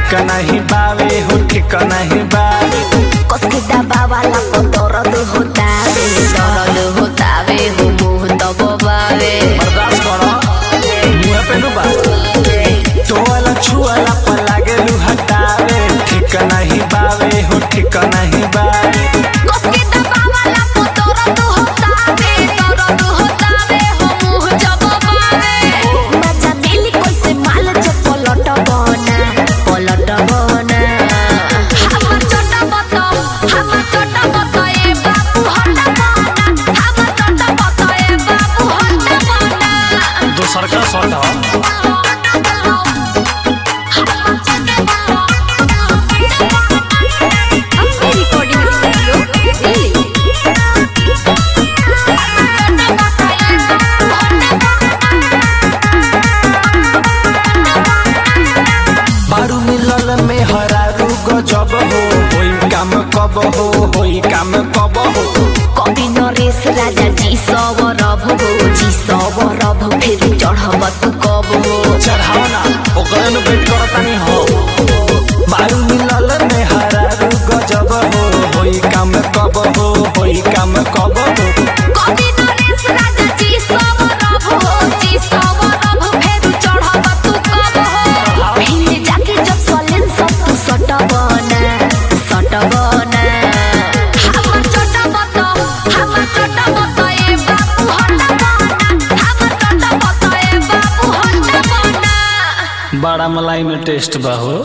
ठीक नहीं बावे हो ठीक नहीं बावे कसके दबावाला को दर्द होतावे दर्द होतावे हो मुंह दबावे बर्दाश्त करो मुँह पे नु बात टोला छुआला पर लागे लू हटावे ठीक नहीं बावे हो ठीक नहीं बावे कसके दबावाला को दर्द होतावे दर्द होतावे हो मुंह दबावे मजा दिली कैसे माल च पलट बना पलट बना हम चट बत हम चट बत ए बाबू हट बना हम चट बत ए बाबू हट बना दोसर का शॉट हो बारू मिलल में हरारू गजब हो होई काम कब हो होई काम कब हो कवि नरेश राजा जी सवरभ हो जी सवरभ फिर चढ़ब तू कब हो चढ़ाओ ना ओकरे नु वेट करतानी हो बारू मिलल में हरारू गजब हो होई काम कब हो होई काम कब हो कवि नरेश राजा जी सवरभ हो जी सवरभ फिर चढ़ब तू कब हो फिर जाके जब सलेन सब तू सटब ना सटब ना हम चटब तो हम चटब तो ए बाबू हटब ना हम चटब तो ए बाबू हटब ना बड़ा मलाई में टेस्ट बा हो